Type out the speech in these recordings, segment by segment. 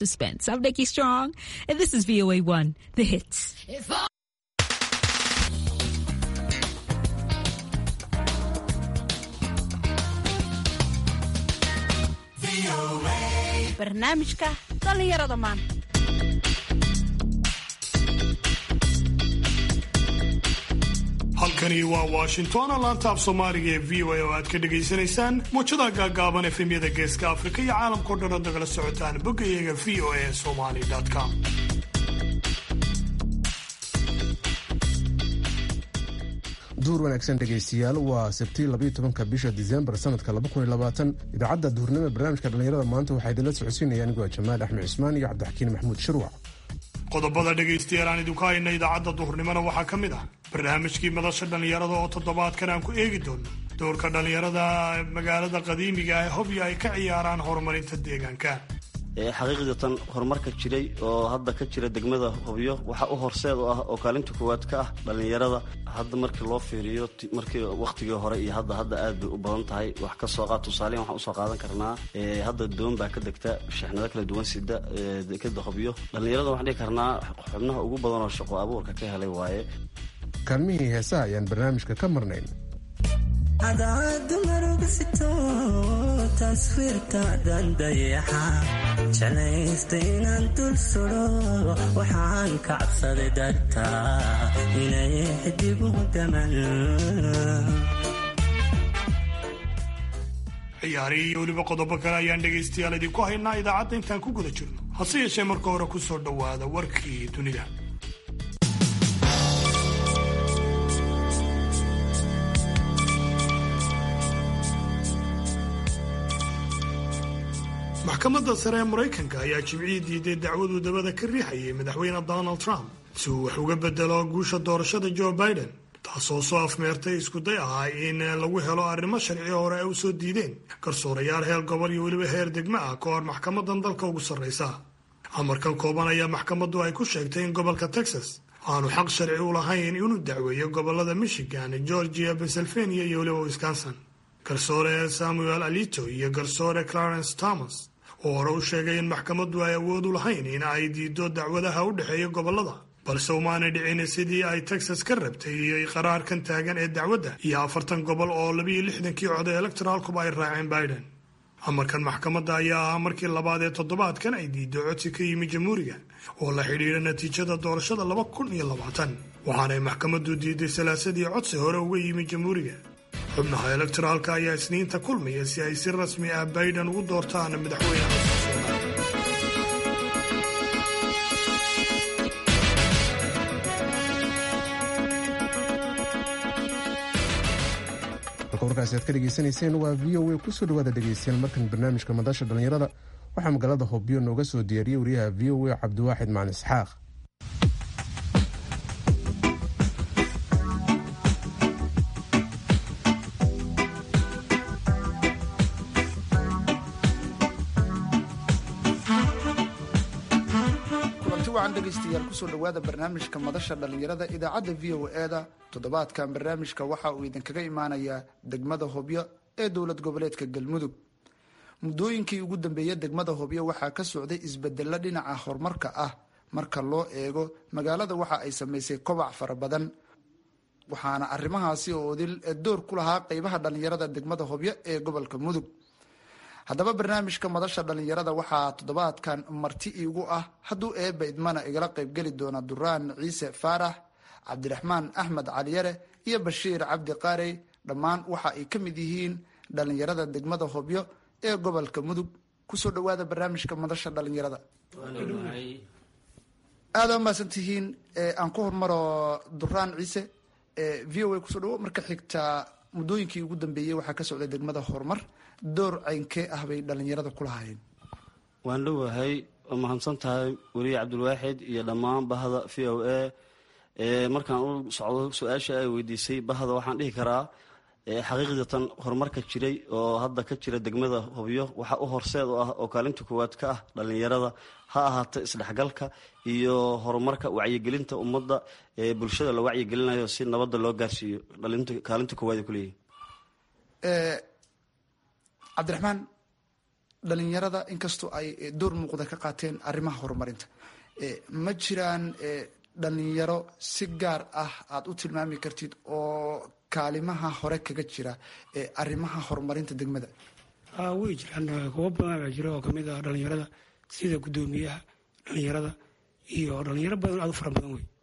Suspense. I'm Nikki Strong, and this is VOA One, the hits. barnaamijka dhallinyarada maanta halkani waa washington laanta af soomaaliga ee v o a oo aad ka dhagaysanaysaan muujada gaagaaban efemyada geeska afrika iyo caalamkao dhan oo nagala socotaan boggayaga v o a somali com duur wanaagsan dhegaystayaal waa sabtii labayo tobanka bisha disembar sanadka idaacadda duhurnimo ee barnaamijka dhallinyarada maanta waxaa idinla socodsiinaya anigoo jamaal axmed cismaan iyo cabdixakiin maxamuud shirwac qodobada dhegaystayaal aan idinku hayna idaacadda duhurnimona waxaa ka mid ah barnaamijkii madasha dhallinyarada oo toddobaadkan aan ku eegi doono doorka dhallinyarada magaalada qadiimiga ah ee hobyo ay ka ciyaaraan horumarinta deegaanka xaqiiqdatan horumarka jiray oo hadda ka jira degmada hobyo waxaa u horseed u ah oo kaalinta koowaad ka ah dhallinyarada hadda markii loo fiiriyo markii wakhtigii hore iyo hadda hadda aad bay u badan tahay wax ka soo qaad tusaaleyan waxaan usoo qaadan karnaa hadda doon baa ka degta shixnado kala duwan sida dekada hobyo dhallinyarada waxaan dhihi karnaa xubnaha ugu badan oo shaqo abuurka ka helay waaye kaalmihii heesaha ayaan barnaamijka ka marnayn cadaadu marugsito taswiirtaadan dayaxa jalaysta inaan dul sudo waxaan kacabsaday dartaa inay xidigu daman ciyaarihii iyo weliba qodobo kale ayaan dhegaystayaal idinku haynaa idaacadda intaan ku guda jirno hase yeeshee marka hore ku soo dhowaada warkii dunida maxkamadda sare ee maraykanka ayaa jimcihii diiday dacwaduu dabada ka riixayay madaxweyne donald trump si uu wax uga bedelo guusha doorashada joe biden taasoo soo afmeertay iskuday ahaa in lagu helo arrimo sharci hore ay u soo diideen garsoorayaal heer gobol iyo weliba heer degmo ah ka hor maxkamadan dalka ugu sarraysa amarkan kooban ayaa maxkamaddu ay ku sheegtay in gobolka texas aanu xaq sharci u lahayn inuu dacweeyo gobolada michigan georgia pennsylvania iyo weliba wisconsin garsoore samuel alito iyo garsoore clarence thomas oo hore u sheegay in maxkamaddu ay awood u lahayn in ay diido dacwadaha u dhexeeya gobolada balse umaanay dhicin sidii ay texas ka rabtay iyo qaraarkan taagan ee dacwadda iyo afartan gobol oo labiyo lixdankii coday electoraalkuba ay raaceen biden amarkan maxkamadda ayaa ahaa markii labaad ee toddobaadkan ay diido codsi ka yimi jamhuuriga oo la xidhiidha natiijada doorashada laba kun iyo labaatan waxaanay maxkamaddu diiday salaasadii codsi hore uga yimi jamhuuriga xubnaha elektoraalka ayaa isniinta kulmaya si ay si rasmi ah biden ugu doortaan madaxweynaha halka warkaasi aad ka dhegaysanayseen waa v o a kusoo dhawaada dhegaystayaal markan barnaamijka madasha dhallinyarada waxaa magaalada hobyo nooga soo diyaariyey wariyaha v o a cabdiwaaxid macalin isxaaq dhegeystayaal kusoo dhawaada barnaamijka madasha dhallinyarada idaacadda v o e da toddobaadkan barnaamijka waxa uu idinkaga imaanayaa degmada hobyo ee dowlad goboleedka galmudug muddooyinkii ugu dambeeya degmada hobyo waxaa ka socday isbedelo dhinaca horumarka ah marka loo eego magaalada waxa ay samaysay kobac fara badan waxaana arrimahaasi oo odil door ku lahaa qeybaha dhallinyarada degmada hobyo ee gobolka mudug haddaba barnaamijka madasha dhallinyarada waxaa toddobaadkan marti iigu ah hadduu eebba idmana igala qaybgeli doona duraan ciise faarax cabdiraxmaan axmed caliyare iyo bashiir cabdi qaarey dhammaan waxa ay ka mid yihiin dhallinyarada degmada hobyo ee gobolka mudug kusoo dhawaada barnaamijka madasha dhallinyarada aada umahadsantihiin aan ku hormaro duraan ciise v o a kusoo dhawo marka xigta muddooyinkii ugu dambeeyey waxaa ka socday degmada horumar door caynkee ah bay dhallinyarada ku lahaayeen waan dhowahay oo mahadsan tahay weliye cabdilwaaxid iyo dhammaan bahda v o a markaan u socdo su-aasha ay weydiisay bahda waxaan dhihi karaa xaqiiqdatan horumarka jiray oo hadda ka jira degmada hobyo waxaa u horseed u ah oo kaalinta koowaad ka ah dhallinyarada ha ahaato isdhexgalka iyo horumarka wacyigelinta ummadda ee bulshada la wacyigelinayo si nabadda loo gaarsiiyo kaalinta koowaad ay kuleeyihin cabdiraxmaan dhalinyarada inkastoo ay door muuqda ka qaateen arrimaha horumarinta ma jiraan dhalinyaro si gaar ah aada u tilmaami kartid oo kaalimaha hore kaga jira arrimaha horumarinta degmada way jiraan kuwo badan baa jira oo kamid ah dhalinyarada sida guddoomiyaha dhalinyarada iyo dhalinyaro badan aad u fara badan wey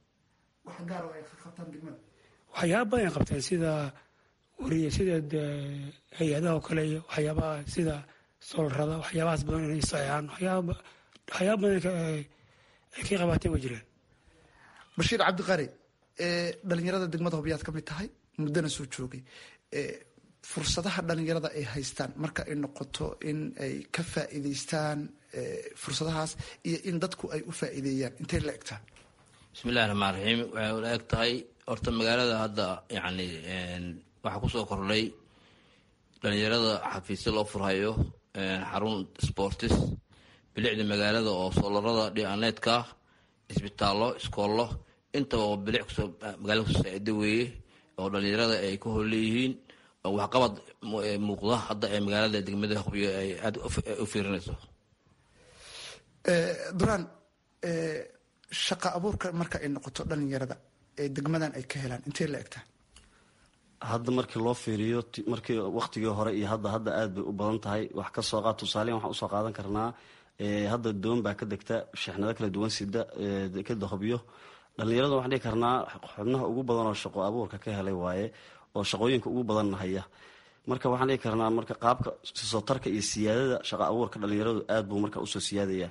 waxyaaba badan ay qabteen sida wariye sida hay-adaha oo kale iyo waxyaabaha sida solarada waxyaabahaas badan inay saxeexaan waxyaaba waxyaaba badan ay ka qabaateen way jiraan bashiir cabdiqari dhalinyarada degmada hobyaad ka mid tahay muddana soo joogay fursadaha dhalinyarada ay haystaan marka ay noqoto in ay ka faa'iidaystaan fursadahaas iyo in dadku ay u faa'iideeyaan intay la egtaa bismillahi raxmaan raxiim waxay ula eg tahay horta magaalada hadda yacni waxaa kusoo kordhay dhalinyarada xafiisyo loo furhayo xarun sportis bilicda magaalada oo soolarada dhianeedka isbitaallo iskoollo intaba oo bilic kusoo magaalada kusoo saacido weeye oo dhalinyarada ay ka horleeyihiin waxqabad muuqda hadda ee magaalada degmada hubyo ay aada u fiirinayso duraan shaqa abuurka marka ay noqoto dhalinyarada ee degmadan ay ka helaan intay la egtaa hadda markii loo fiiriyo markii waktigii hore iyo hadda hadda aad bay u badan tahay wax ka soo qaad tusaaleyan waxaan usoo qaadan karnaa hadda doon baa ka degta sheexnado kala duwan sida dekeda hobyo dhalinyarada waxaan dhihi karnaa xubnaha ugu badan oo shaqo abuurka ka helay waaye oo shaqooyinka ugu badan haya marka waxaan dhihi karnaa marka qaabka soo tarka iyo siyaadada shaqa abuurka dhalinyaradu aad buu marka usoo siyaadaya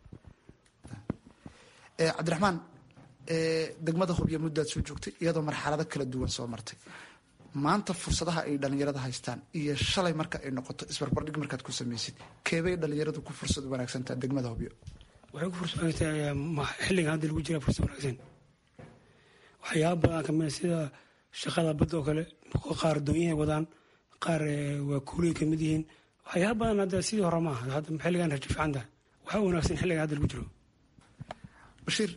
cabdiraxmaan degmada hubyo muddaad soo joogtay iyadoo marxalado kala duwan soo martay maanta fursadaha ay dhalinyarada haystaan iyo shalay marka ay noqoto isbarbardhig markaad ku samaysid keebay dhalinyaradu ku fursad wanaagsantaa degmada hubyo waxay ku fursad wanaagsan xilligan hadda lagu jira fursad wanaagsan waxyaaba badan kamid sida shaqada badda oo kale qaar doonyahay wadaan qaar waa kuulay kamid yihiin waxyaaba badan hadda sidii hore maaha hadda xilligan rajo fiican tahay waxaa wanaagsan xilligan hadda lagu jiro bashiir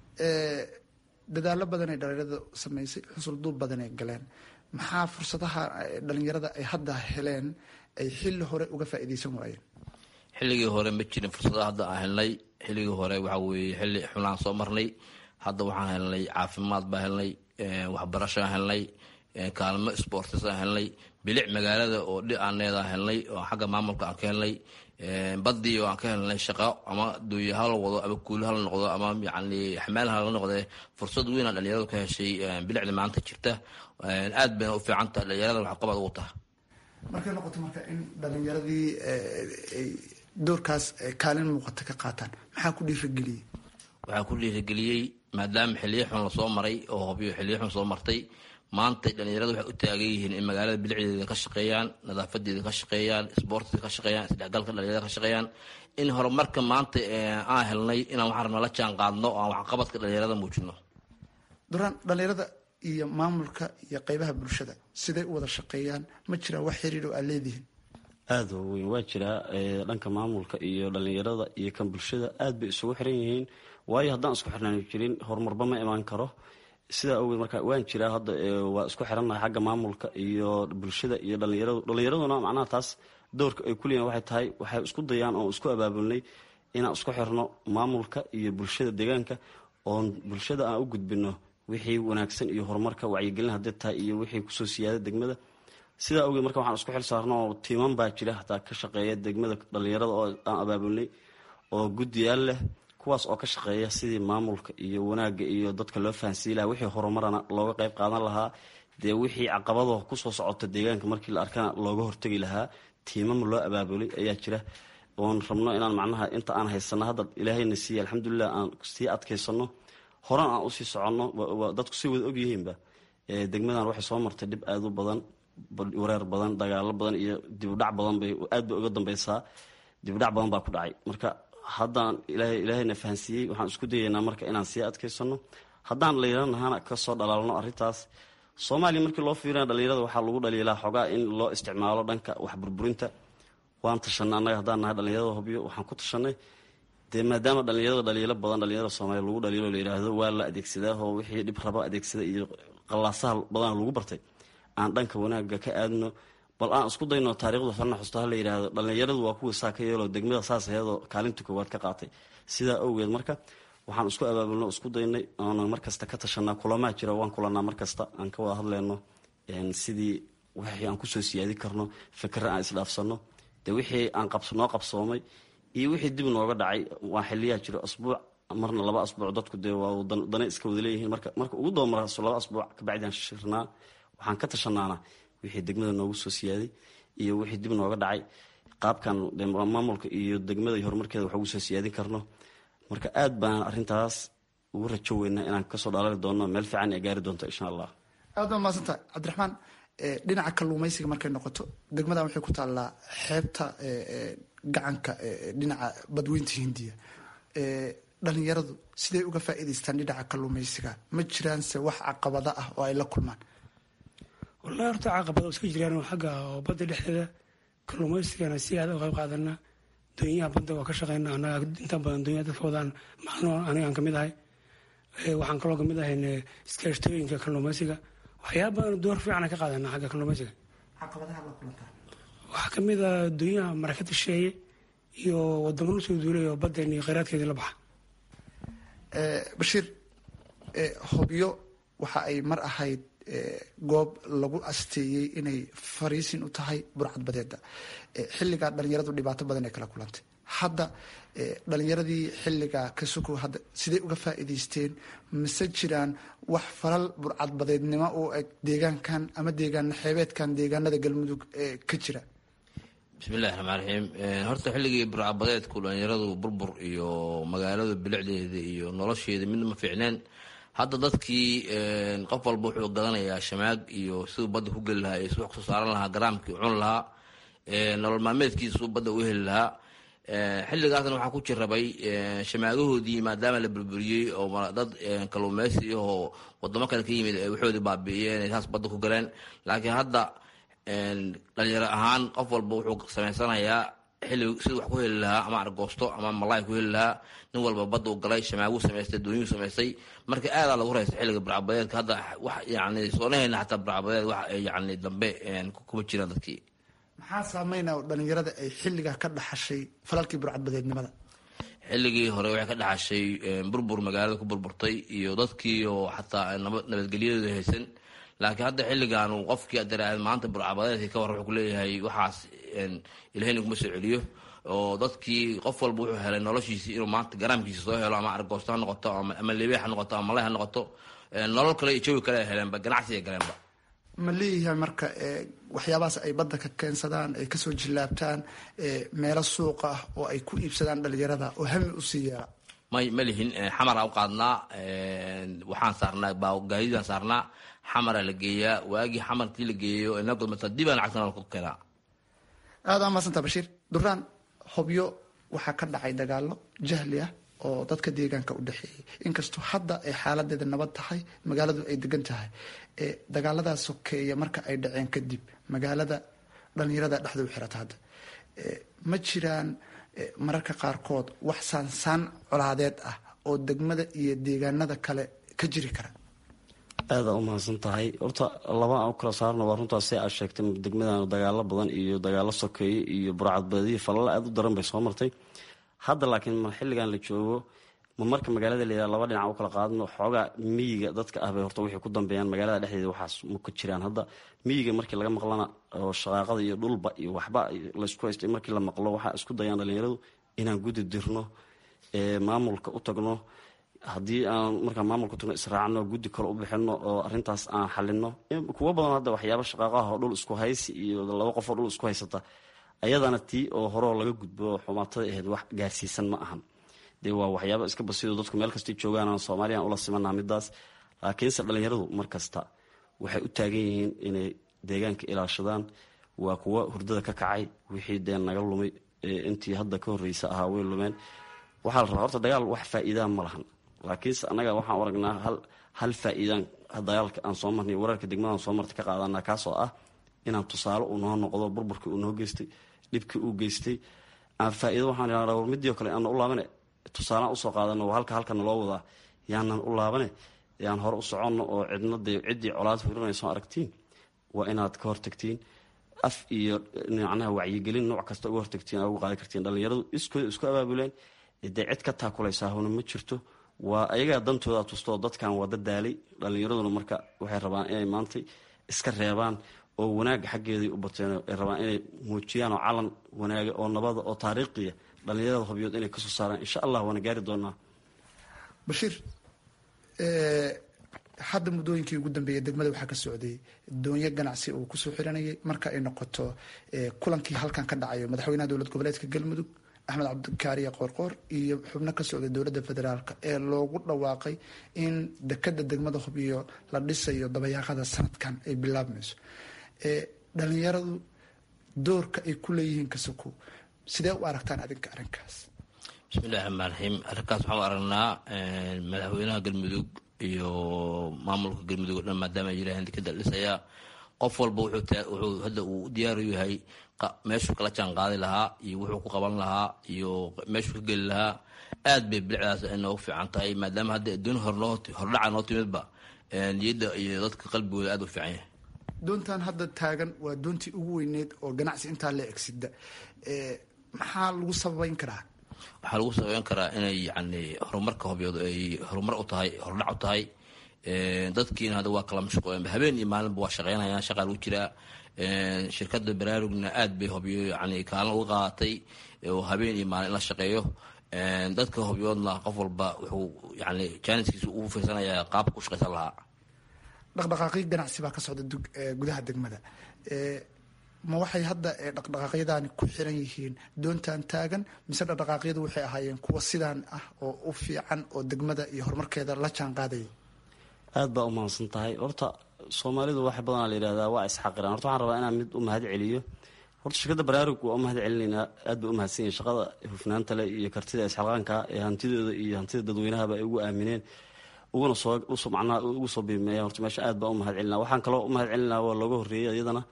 dadaalo badan ay dhalinyarada samaysay xusul duub badan ay galeen maxaa fursadaha dhalinyarada ay hadda heleen ay xilli hore uga faa'iidaysan waayeen xilligii hore ma jirin fursadaha hadda aan helnay xilligii hore waxaa weeye xilli xulaan soo marnay hadda waxaan helnay caafimaad baa helnay waxbarashoaan helnay kaalmo sportisaan helnay bilic magaalada oo dhianeedaan helnay oo xagga maamulka aan ka helnay badii oo aan ka helnay shaqo ama duuya hala wado ama kuuli hala noqdo ama yani xamaal hala noqde fursad weynaa dhalinyaradu ka heshay bilicda maanta jirta aad bayna u fiicantaha dhalinyarada waxqabad ugu taha markay noqoto marka in dhalinyaradii ay doorkaas kaalin muuqata ka qaataan maxaa ku dhiirageliyey waxaa ku dhiirageliyey maadaama xiliyo xun lasoo maray oo hobyo xiliyo xun soo martay maanta dhalinyarada waxay u taagan yihiin in magaalada bilicdeeda ka shaqeeyaan nadaafadeeda ka shaqeeyaan isboortiga ka shaqeeyaan isdhexgalka dhalinyarada ka shaqeeyaan in horumarka maanta aan helnay inaan waxaan rabnaa la jaan qaadno oo aan waxqabadka dhalinyarada muujino duraan dhalinyarada iyo maamulka iyo qeybaha bulshada siday u wada shaqeeyaan ma jiraan wax xiriir oo aad leedihiin aada oo weyn waa jiraa dhanka maamulka iyo dhalinyarada iyo kan bulshada aad bay isugu xiran yihiin waayo haddaan isku xirnaan jirin horumarba ma imaan karo sidaa awgeed marka waan jiraa hadda waa isku xirannahay xagga maamulka iyo bulshada iyo dhalinyaradu dhalinyaraduna macnaha taas doorka ay kuleeyihin waxay tahay waxay isku dayaan oon isku abaabulnay inaan isku xirno maamulka iyo bulshada deegaanka oon bulshada aan u gudbino wixii wanaagsan iyo horumarka wacyigelin haddii tahay iyo wixii kusoo siyaada degmada sidaa awgeed marka waxaan isku xil saarno oo tiiman baa jira hataa ka shaqeeya degmada dhalinyarada oo aan abaabulnay oo guddiyaal leh kuwaas oo ka shaqeeya sidii maamulka iyo wanaagga iyo dadka loo fahansiin lahaa wixii horumarana looga qayb qaadan lahaa dee wixii caqabado kusoo socota deegaanka markii la arkana looga hortegi lahaa tiimama loo abaabulay ayaa jira oon rabno inaan macnaha inta aan haysano hadda ilaahayna siiya alxamdulilah aan sii adkaysano horan aan usii soconno dadku si wada ogyihiinba degmadan waxay soo martay dhib aada u badan wareer badan dagaalo badan iyo dibudhac badan bay aad bay uga dambeysaa dibudhac badan baa ku dhacay marka haddaan ilaahayna fahansiiyey waxaan isku dayaynaa marka inaan sii adkaysano haddaan dhalinyaranahaana kasoo dhalaalno arrintaas soomaaliya markii loo fiirina dhalinyarada waxaa lagu dhaliilaa xogaa in loo isticmaalo dhanka wax burburinta waan tashanay annaga haddaan nahay dhalinyarada hobyo waxaan ku tashanay dee maadaama dhalinyarada dhaliilo badan dhalinyarada soomaaliya lagu dhaliilo la yidhaahdo waa la adeegsadaa oo wixii dhib raba adeegsada iyo qallaasaha badan lagu bartay aan dhanka wanaagga ka aadno bal aan isku dayno taariikhda farna xusto ha la yidhaahdo dhallinyaradu waa kuwii saa ka yeeloo degmada saas ayadoo kaalinta koowaad ka qaatay sidaa awgeed marka waxaan isku abaabulno isku daynay oona markasta ka tashanaa kulamaa jira waan kulanaa markasta aan ka wada hadlayno sidii wixii aan kusoo siyaadi karno fikre aan isdhaafsano de wixii aan noo qabsoomay iyo wixii dib nooga dhacay waa xiliyaa jiro asbuuc marna laba asbuuc dadku dee waa dana iska wada leeyihiin marka marka ugu doomarso laba asbuuc kabacdiaan shirnaa waxaan ka tashanaana wixii degmada noogu soo siyaaday iyo wixii dib nooga dhacay qaabkan maamulka iyo degmada iyo horumarkeeda wax ugu soo siyaadin karno marka aad baan arintaas ugu rajo weynaa inaan kasoo dhalali doono meel fiican ee gaari doonto insha allah aad baa mahadsanta cabdiraxmaan dhinaca kalluumaysiga markay noqoto degmadan waxay ku taallaa xeebta gacanka dhinaca badweynta hindiya dhalinyaradu siday uga faa'iidaystaan dhinaca kalluumaysiga ma jiraanse wax caqabada ah oo ay la kulmaan wallahi horta caqabada iska jiraan xagga oo badda dhexdeeda kalluumaysigana si aad uga qayb qaadana doonyaha badda waa ka shaqeyna anaga inta badan doonyaha dadka wadaan macno anigaan kamid ahay waxaan kaloo kamid ahay iskaashtooyinka kalluumaysiga waxyaaba badan door fiican ka qaadana xagga kalluumaysiga waxaa kamid a doonyaha marakada sheeye iyo wadamo la soo duulay oo baddan iyo kheyraadkeedii la baxa bashiir hobyo waxa ay mar ahayd goob lagu asteeyey inay fariisin u tahay burcad badeeda xilligaa dhalinyaradu dhibaato badan ay kala kulantay hadda dhalinyaradii xilligaa ka sukow hadda siday uga faa'iidaysteen mise jiraan wax falal burcad badeednimo u eg deegaankan ama deegaan xeebeedkan deegaanada galmudug ka jira bismillahi raxmaan raxiim horta xilligii burcabadeedku dhalinyaradu burbur iyo magaalada bilicdeeda iyo nolosheeda midna ma fiicneen hadda dadkii qof walba wuxuu gadanayaa shamaag iyo siduu badda ku geli lahaa iyo siduu wax kusoo saaran lahaa garaamkii cuni lahaa nolol maalmeedkiisuu badda u heli lahaa xilligaasna waxaa ku jirabay shamaagahoodii maadaama la burburiyey oo dad kalluumeysi oo wadamo kale ka yimid waxoodii baabi'iyeen saas badda ku galeen laakiin hadda dhalinyaro ahaan qof walba wuxuu samaysanayaa xilli siduu wax ku heli lahaa ama argoosto ama malaay ku heli lahaa nin walba badda u galay shamaaguu samaystay doonyuu samaystay marka aadaa lagu raystay xilliga burcabadeedka hadda wax yani soonahayna xataa burcabadeed wax yani dambe kuma jiraan dadkii maxaa saameyna oo dhalinyarada ay xilligaa ka dhaxashay falalkii burcadbadeednimada xilligii hore waxay ka dhaxashay burbur magaalada ku burburtay iyo dadkii oo xataa nabadgelyadeeda haysan laakiin hadda xilligan qofkii adaraad maanta burcabadeedka ka war wuxuu kuleeyahay waxaas ilahayna kuma soo celiyo oo dadkii qof walba wuxuu helay noloshiisii inuu maanta garaamkiisa soo helo ama argoosto ha noqoto ama lebeex ha noqoto ama malay ha noqoto nolol kale iyo jawi kale ay heleenba ganacsi ay galeenba ma leeyahay marka waxyaabahaas ay badda ka keensadaan ay kasoo jillaabtaan meelo suuqa ah oo ay ku iibsadaan dhalinyarada oo hami usii yeela may ma lihin xamara u qaadnaa waxaan saarnaa gaadidaan saarnaa xamara la geeyaa waagii xamarkii la geeyo inagomata dibaan lacagtana ku keenaa aada amaasanta bashiir duraan hobyo waxaa ka dhacay dagaalo jahli ah oo dadka deegaanka u dhexeeyay inkastoo hadda ay xaaladeeda nabad tahay magaaladu ay degan tahay dagaaladaas sokeeya marka ay dhaceen kadib magaalada dhalinyarada dhexda u xirata hadda ma jiraan mararka qaarkood wax saansaan colaadeed ah oo degmada iyo deegaanada kale ka jiri kara aada u mahadsan tahay horta laba aan u kala saarno waa runtaas si aad sheegtay degmadan dagaalo badan iyo dagaalo sokeeye iyo burcadbadiyo falala aada u daran bay soo martay hadda laakiin ma xilligan la joogo ma marka magaalada la yidhaha laba dhinac u kala qaadno xoogaa miyiga dadka ah bay horta waxay ku dambeeyaan magaalada dhexdeeda waxaas ma ka jiraan hadda miyiga markii laga maqlana oo shaqaaqada iyo dhulba iyo waxba laysku haystay markii la maqlo waxaa isku dayaan dhalinyaradu inaan gudi dirno maamulka u tagno haddii aan markaa maamulka tagno israacno guddi kale u bixino oo arintaas aan xalino kuwo badan hadda waxyaaba shaqaaqaha oo dhul isku haysi iyo laba qof oo dhul isku haysata ayadana tii oo horeo laga gudbo xumaatada ahayd wax gaarsiisan ma ahan dee waa waxyaaba iska basido dadku meel kastay joogaan soomaaliyan ula simanaha midaas laakiinse dhalinyaradu mar kasta waxay u taagan yihiin inay deegaanka ilaashadaan waa kuwa hurdada ka kacay wixii dee naga lumay intii hadda ka horreysa ahaa way lumeen waxaa la rabaa horta dagaal wax faa'iidaan ma lahan laakiinse annaga waxaan u aragnaa hal hal faa'iidaan dagaalka aan soo marnay wararka degmadan soo martay ka qaadanaa kaasoo ah inaan tusaale uu noo noqdo burburkii uu noo geystay dhibkii uu geystay aan faa'iido waxaan idhahdaa war midii oo kale aanna u laabane tusaalaan usoo qaadano halka halkana loo wadaa yaanan u laabane yaan hore u soconno oo cidna dee ciddii colaad furinayso aragtiin waa inaad ka hortagtiin af iyo macnaha wacyigelin nooc kasta uga hortagtiin uga qaadi kartiin dhallinyaradu iskooda isku abaabuleen dee cid ka taakulaysaahuna ma jirto waa ayagaa dantooda tustoo dadkan waa dadaalay dhallinyaraduna marka waxay rabaan inay maantay iska reebaan oo wanaagga xaggeeday u bateen ay rabaan inay muujiyaan oo calan wanaaga oo nabada oo taariikhiya dhallinyarada hobyood inay kasoo saaraan insha allah waana gaari doonaa bashiir hadda muddooyinkii ugu dambeeyay degmada waxaa ka socday doonyo ganacsi uu kusoo xiranayay marka ay noqoto kulankii halkan ka dhacayo madaxweynaha dowlad goboleedka galmudug axmed cabdikaariye qoorqoor iyo xubno ka socday dowladda federaalk ee loogu dhawaaqay in dekada degmada hobyo la dhisayo dabayaaqada sanadkan ay bilaabmayso dhalinyaradu doorka ay ku leeyihiin kasoko sidee u aragtaan adinka arrinkaas bismillahi raxmaan raxiim arrinkaas waxaan u aragnaa madaxweynaha galmudug iyo maamulka galmudug o dhan maadaama ay yiraahdeen dekada dhisaya qof walba wuxuu hadda uu diyaaru yahay meeshuu kala jaan qaadi lahaa iyo wuxuu ku qaban lahaa iyo meeshuu ka geli lahaa aad bay bilicdaas ay noogu fiican tahay maadaama hadda adduun hordhaca noo timidba niyadda iyo dadka qalbigooda aad u fiican yahay doontan hadda taagan waa doontii ugu weyneed oo ganacsi intaa la egsida maxaa lagu sababeyn karaa waxaa lagu sababeyn karaa inay yani horumarka hobyood ay horumar u tahay hordhac u tahay dadkiina hadda waa kala mashquulen habeen iyo maalinba waa shaqeynayaan shaqaa lagu jiraa shirkada baraarugna aad bay hobyo yani kaalin uga qaadatay oo habeen iyo maalin in la shaqeeyo dadka hobyoodna qof walba wuxuu yani jaaniskiisa ugu fiirsanayaa qaabka u shaqeysan lahaa dhaqdhaqaaqyo ganacsi baa ka socda gudaha degmada ma waxay hadda dhaqdhaqaaqyadaani ku xiran yihiin doontan taagan mise dhaqdhaqaaqyadu waxay ahaayeen kuwa sidaan ah oo u fiican oo degmada iyo horumarkeeda la jaan qaadaya aad baa u mahadsan tahay horta soomaalidu wax badanaa la yihahdaa waa isxaqiraan horta waxaan rabaa inaan mid u mahad celiyo horta shirkadda baraarug waa u mahad celinaynaa aad bay u mahadsan yihin shaqada hufnaanta leh iyo kartida isxalqaanka ee hantidooda iyo hantida dadweynahaba ay ugu aamineen uguna soo macnaha ugu soo biimeeyaan horta meesha aad baa u mahad celinaa waxaan kaloo u mahad celinaa waa looga horreeyay iyadana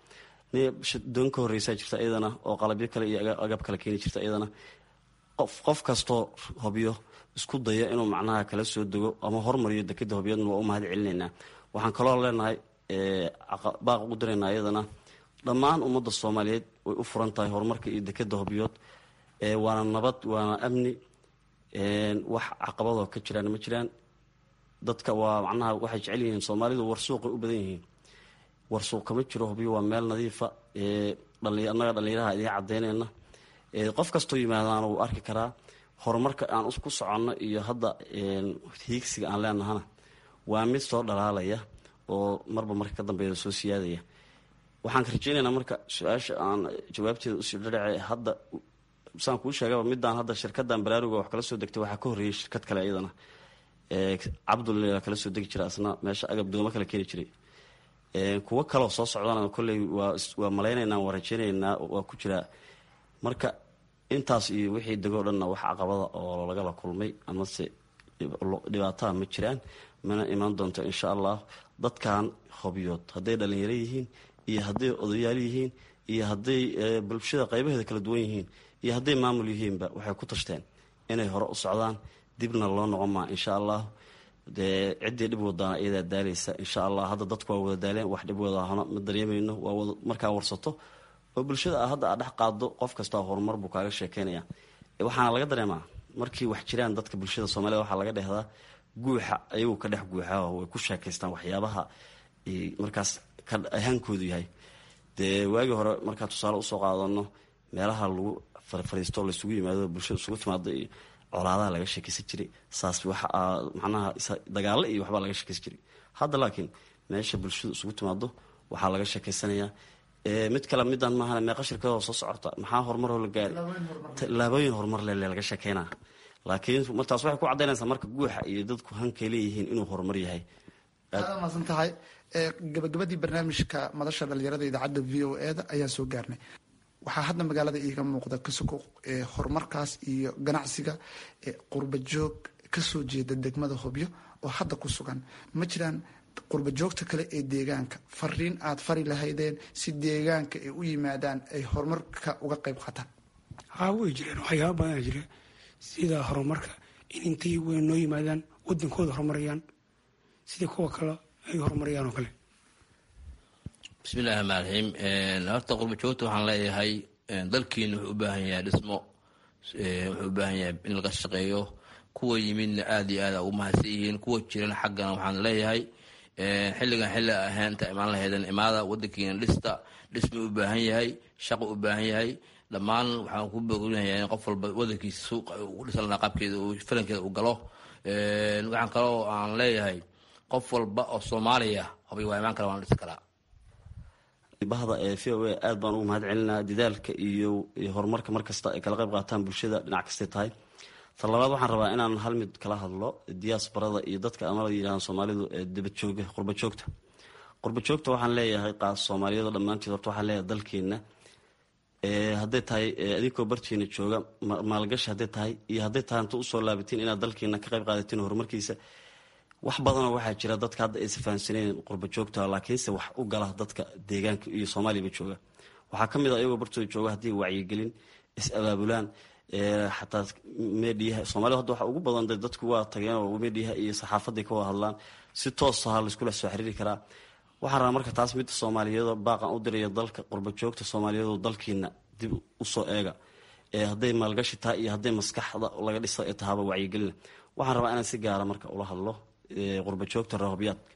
doon ka horreysaa jirta iyadana oo qalabyo kale iyo agab kale keeni jirta iyadana qof qof kastoo hobyo isku daya inuu macnaha kala soo dego ama hormariyo dekeda hobyoodna waa u mahad celinaynaa waxaan kaloo leenahay baaq ugu diraynaa iyadana dhammaan ummadda soomaaliyeed way u furan tahay horumarka iyo dekeda hobyood waana nabad waana amni wax caqabadoo ka jiraan ma jiraan dadka waa macnaha waxay jecel yihiin soomaalidu warsuuqay u badan yihiin warsuuq kama jiro hobyo waa meel nadiifa annaga dhallinyaraha idiin cadeyneyna qof kastoo yimaadaan wuu arki karaa horumarka aan ku soconno iyo hadda hiigsiga aan leenahana waa mid soo dhalaalaya oo marba marka ka dambeeya soo siyaadaya waxaan ka rajeynaynaa marka su-aasha aan jawaabteeda usii dhadhace hadda saan kuu sheegaba midaan hadda shirkadan baraaruga wax kala soo degtay waxaa ka horreeyay shirkad kale iyadana cabdulla kala soo degi jira asna meesha agab doomo kale keeni jiray kuwo kaleo soo socdana kolley waa malaynaynaa waa rajeynaynaa waa ku jiraa marka intaas iyo wixii degoo dhanna wax caqabada oo lagala kulmay amase dhibaataha ma jiraan mana imaan doonto insha allah dadkan hobyood hadday dhalinyaro yihiin iyo hadday odayaal yihiin iyo hadday bulshada qaybaheeda kala duwan yihiin iyo hadday maamul yihiinba waxay ku tashteen inay hore u socdaan dibna loo noqon maa insha allah dee ciddii dhib wadaana iyadaa daalaysa insha allah hadda dadku waa wada daaleen wax dhib wadahano ma dareemayno waa wada markaa warsato oo bulshada a hadda aad dhex qaado qof kastaa horumar buu kaaga sheekeynaya waxaana laga dareemaa markii wax jiraan dadka bulshada soomaalida waxaa laga dhehdaa guuxa ayagu ka dhex guuxaa way ku sheekaystaan waxyaabaha markaas ahaankoodu yahay dee waagii hore markaa tusaale usoo qaadano meelaha lagu fariisto laysugu yimaado bulshada isugu timaado iyo colaadaha laga sheekeysan jiray saas wax macnaha dagaalo iyo waxbaa laga sheekeysan jiray hadda laakiin meesha bulshadu isugu timaado waxaa laga sheekeysanayaa mid kale midaan maahan meeqa shirkadoo soo socota maxaa horumaroo la gaari tallaabooyin horumar lele laga sheekeynaa laakiin martaas waxay ku caddaynaysaa marka guuxa iyo dadku hankay leeyihiin inuu horumar yahay aad maasan tahay gabagabadii barnaamijka madasha dhalinyarada idaacadda v o e da ayaan soo gaarnay waxaa hadda magaalada iiga muuqda kasuko horumarkaas iyo ganacsiga qurba joog kasoo jeeda degmada hobyo oo hadda ku sugan ma jiraan qurba joogta kale ee deegaanka fariin aad fari lahaydeen si deegaanka ay u yimaadaan ay horumarka uga qayb qaataan haa way jireen waxyaaba badanaa jira sida horumarka in intay weyn noo yimaadaan wadankooda horumarayaan sida kuwa kale ay horumarayaan oo kale bismillahi raxmaan raxiim horta qurba joogta waxaan leeyahay dalkiina wuxuu u baahan yahay dhismo wuxuu u baahan yahay in laga shaqeeyo kuwa yimidna aada iyo aada ugu mahadsan yihiin kuwa jiran xaggana waxaan leeyahay xilligan xilli ahayn inta imaan lahaydeen imaada wadankiina dhista dhisma u baahan yahay shaqo u baahan yahay dhammaan waxaan ku boorinayaa in qof walba wadankiisa suuqa u dhisan lahaa qaabkeeda falankeeda u galo waxaan kaloo aan leeyahay qof walba oo soomaaliya hobay waa imaan kara waan dhisi karaa bahda ee v o a aada baan ugu mahad celinaa dadaalka iyo horumarka markasta ay kala qayb qaataan bulshada dhinac kastay tahay tan labaad waxaan rabaa inaan hal mid kala hadlo diaasbarada iyo dadka amala yidhahaan soomaalidu ee dibadjooga qurba joogta qurba joogta waxaan leeyahay qaas soomaaliyado dhammaanteed horta waxaan leeyahay dalkeena hadday tahay adinkoo bartiina jooga maalgashi hadday tahay iyo hadday tahay inta usoo laabatiin inaad dalkeena ka qayb qaadatiin horumarkiisa wax badanoo waxaa jira dadka hadda aysa fahamsaneen qurba joogta laakiinse wax u gala dadka deegaanka iyo soomaaliyaba jooga waxaa kamid a ayagoo bartooda jooga haddii wacyigelin is-abaabulaan xataa mediyaha soomaalida hadda waxa ugu badan dadku waa tageen oo mediyaha iyo saxaafaday ka wada hadlaan si toosaha laiskula soo xiriiri karaa waxaan rabaa marka taas midda soomaaliyeed baaqan u diraya dalka qurba joogta soomaaliyeed dalkiina dib usoo eega hadday maalgashi tahay iyo hadday maskaxda laga dhisa ee tahaaba wacyigelina waxaan rabaa inaan si gaara marka ula hadlo qurba joogta rahobyaadka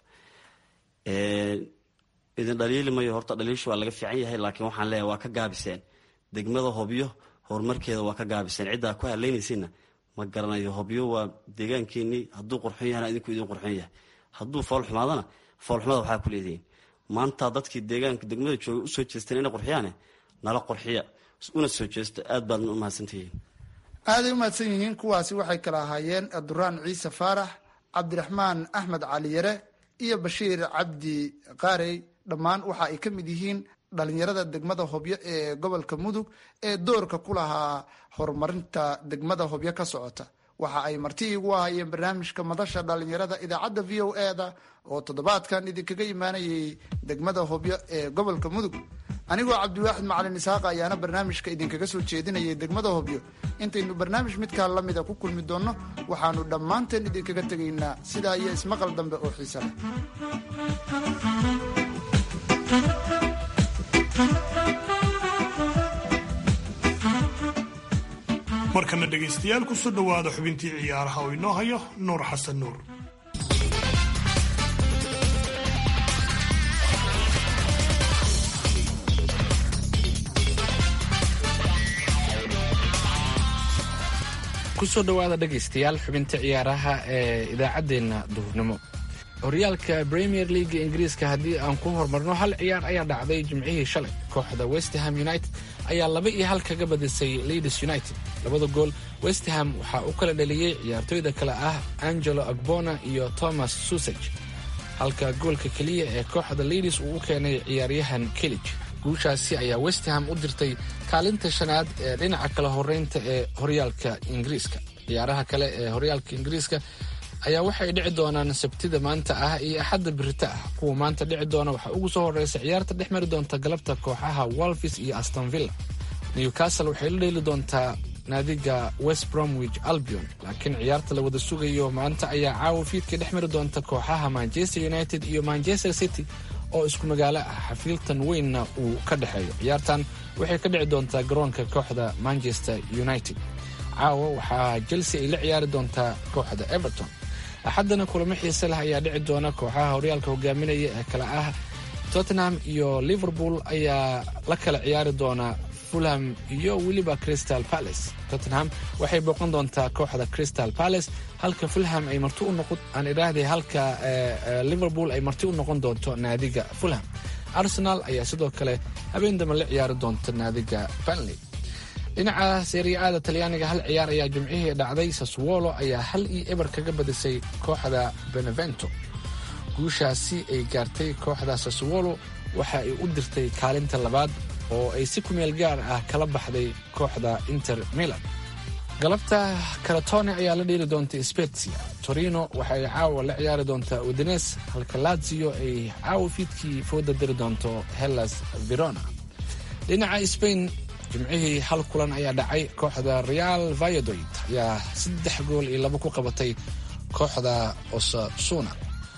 idin dhaliili mayo horta dhaliilshu waa laga fiican yahay laakiin waxaan leeyahay waa ka gaabiseen degmada hobyo horumarkeeda waa ka gaabiseen ciddaa ku haleynaysiina ma garanayo hobyo waa deegaankeenii hadduu qurxon yahana idinku idin qurxon yahay hadduu foolxumaadana foolxumada waxaa ku leedihiin maanta dadkii deegaanka degmada jooga usoo jeesteen inay qurxiyaane nala qurxiya una soo jeesta aad baadna u mahadsantihiin aaday u mahadsan yihiin kuwaasi waxay kala ahaayeen duraan ciise faarax cabdiraxmaan axmed cali yare iyo bashiir cabdi qaarey dhammaan waxa ay ka mid yihiin dhalinyarada degmada hobyo ee gobolka mudug ee doorka ku lahaa horumarinta degmada hobyo ka socota waxa ay marti igu ahayeen barnaamijka madasha dhalinyarada idaacadda v o e da oo toddobaadkan idinkaga imaanayay degmada hobyo ee gobolka mudug anigoo cabdiwaaxid macalin isaaqa ayaana barnaamijka idinkaga soo jeedinayay degmada hobyo intaynu barnaamij midkaa lamida ku kulmi doonno waxaanu dhammaanteen idinkaga tegaynaa sidaa iyo ismaqal dambe oo xiise leh markana dhegaystayaal kusoo dhowaada xubintii ciyaaraha oo inoo hayo nuur xasan nuur kusoo dhowaada dhegaystayaal xubinta ciyaaraha ee idaacaddeenna duhurnimo horyaalka premier leaga ingiriiska haddii aan ku horumarno hal ciyaar ayaa dhacday jimcihii shalay kooxda westham united ayaa laba iyo hal kaga badisay leeds united labada gool westham waxaa u kala dhaliyey ciyaartooyda kale ah angelo agbona iyo thomas susage halka goolka keliya ee kooxda leeds uu u keenay ciyaaryahan kelij guushaasi ayaa westham u dirtay kaalinta shanaad ee dhinaca kala horeynta ee horyaalka ingiriiska ciyaaraha kale ee horyaalka ingiriiska ayaa waxay dhici doonaan sabtida maanta ah iyo axadda birita ah kuwa maanta dhici doona waxaa ugu soo horeysa ciyaarta dhex mari doonta galabta kooxaha wolfis iyo astonvilla newcastle waxay la dheeli doontaa naadiga west bromwich albion laakiin ciyaarta la wada sugayo maanta ayaa caawa fiidka dhex mari doonta kooxaha manchester united iyo manchester city oo isku magaalo ah xafiiltan weynna uu ka dhexeeyo ciyaartan waxay ka dhici doontaa garoonka kooxda manchester united caawa waxaa chelsea ay la ciyaari doontaa kooxda everton axaddana kulamo xiise leh ayaa dhici doona kooxaha horyaalka hogaaminaya ee kale ah tottenham iyo liverpool ayaa la kala ciyaari doona fulham iyo weliba crystal palace tottenham waxay booqan doontaa kooxda crystal palace halka fulham ay marti u noqon aan idhaahday halka liverpool ay marti u noqon doonto naadiga fulham arsenal ayaa sidoo kale habeen dambe la ciyaari doonta naadiga banley dhinaca seeriya-aada talyaaniga hal ciyaar ayaa jimcihii dhacday saswolo ayaa hal iyo eber kaga badisay kooxda benevento guushaasi ay gaartay kooxda saswolo waxa ay u dirtay kaalinta labaad oo ay si kumeel gaar ah kala baxday kooxda inter milan galabta karatone ayaa la dheeli doonta spetsia torino waxa ay caawa la ciyaari doontaa udines halka lazio ay caawa fiidkii fooda diri doonto hellas verona dhinaca spain jimcihii hal kulan ayaa dhacay kooxda real vayadoid ayaa saddex gool iyo labo ku qabatay kooxda osasuna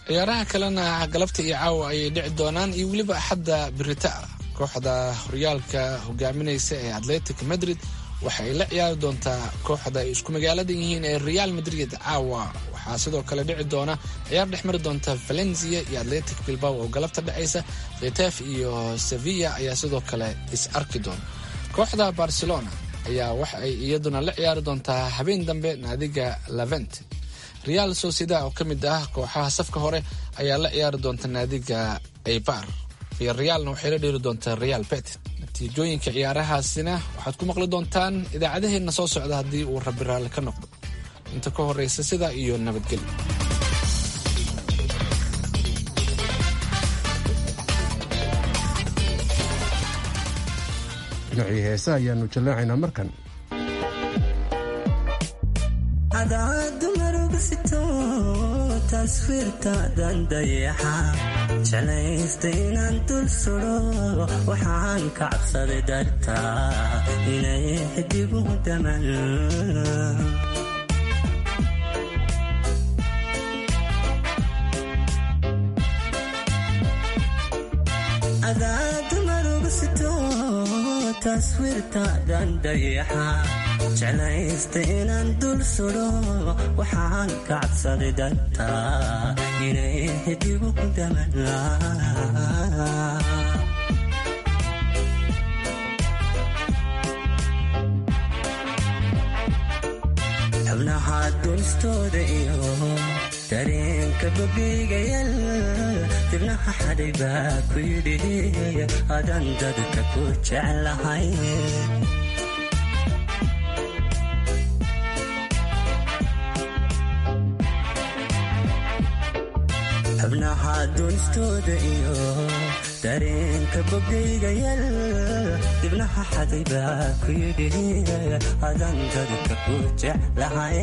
ciyaaraha kalena galabta iyo caawa ayay dhici doonaan iyo weliba axadda birita ah kooxda horyaalka hogaaminaysa ee atletic madrid waxa ay la ciyaari doontaa kooxda ay isku magaalada yihiin ee real madrid caawa waxaa sidoo kale dhici doona ciyaar dhex mari doonta valencia iyo atletic bilbao oo galabta dhexaysa khetef iyo sevilla ayaa sidoo kale is arki doona kooxda barcelona ayaa waxa ay iyaduna la ciyaari doontaa habeen dambe naadiga lavent real socieda oo ka mid ah kooxaha safka hore ayaa la ciyaari doonta naadiga eibar iyo realna waxay la dheeri doontaa real bet natiijooyinka ciyaarahaasina waxaad ku maqli doontaan idaacadaheenna soo socda haddii uu rabi raalli ka noqdo inta ka horreysa sidaa iyo nabadgelyo dhinacii heesa ayaanu jallaacaynaa markan cadaadu marugusito taswiirtaadan dayaxa jeclaysta inaan dul sudo waxaan ka cabsaday dartaa inay xidigu daman cadaadu marugusito taswiirtaadan dayaxa jeclaysta inaan dul sudo waxaan ka cabsaday dartaa inay xidigu daman xubnaha dunistooda iyo dareenka babigayal dibnaha xadhay baa ku yidhi adan dadka ku jeclahay xubnaha dunistooda iyo dareenka bogdaygayal dibnaha xaday baa ku yidhi adan dadka ku jeclahay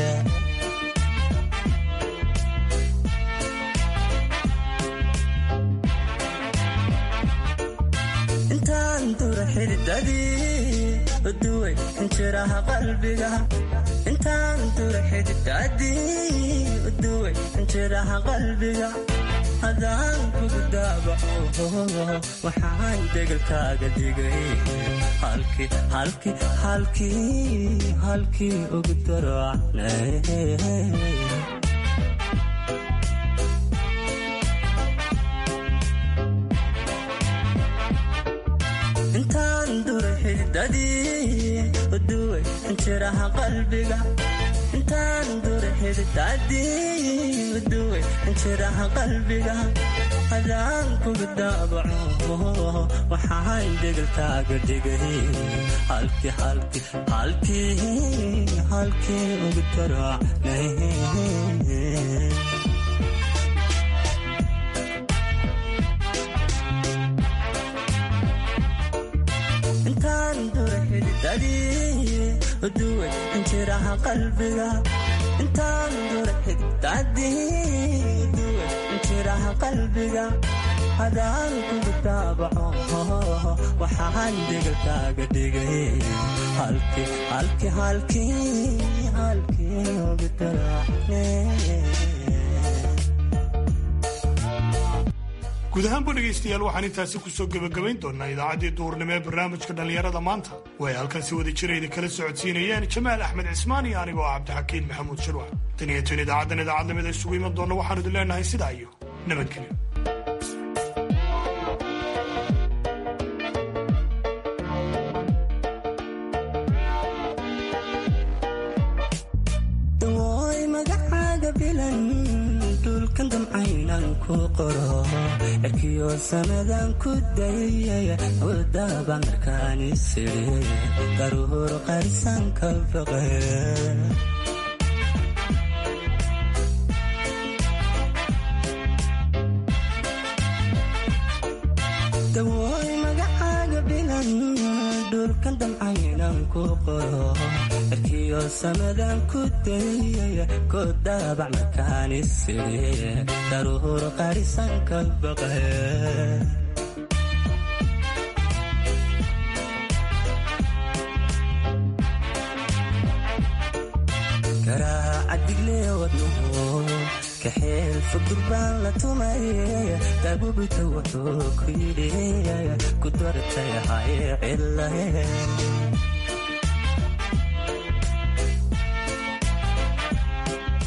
intaan dura xididadii uduway injiraha qalbiga intaan dura xididadii uduway injiraha qalbiga hadaan kugu daabaco waxaan degalkaaga dhigay halkii halkii halkii halkii ugu darocnay intaan dura xididadii uduway injiraha qalbiga intaan dura xididadii uduway injiraha qalbiga hadaan kugu daabaco waxaan degalkaaga dhigay halkii halkii halkii halkii ugu darocnay intaan dura xididadii uduway injiraha qalbiga intaan dura xididadii uduway injiraha qalbiga hadaan kugu daabaco waxaan degalkaaga dhigay halkii halkii halkii halkii ugu daracnay guud ahaanba dhegaystayaal waxaan intaasi kusoo gebagabayn doonaa idaacaddii duurnimo ee barnaamijka dhallinyarada maanta way halkan si wada jirayda kala socodsiinayeen jamaal axmed cismaan iyo anigoo ah cabdixakiin maxamuud shirwac tan iyo tan idaacaddan idaacadnimada isugu iman doonna waxaanu idin leenahay sidaa iyo nabadgelyo dawooy magacaaga bilan dhulkan damcaynan ku qoro cirkiyo sanadan ku dayay wadaba markaan isiri daruur qarsan ka baqe dawooy magacaaga bilan dhulkan damcaynan ku qoro cirkiyo sanadan ku dayay ku daabac markaan isiri daruur qarisan ka baqe garaaca xadigle wadnuhu kaxeel fudur baan la tumay daabubita wuxuu ku yidhi ku dartay hay cilahe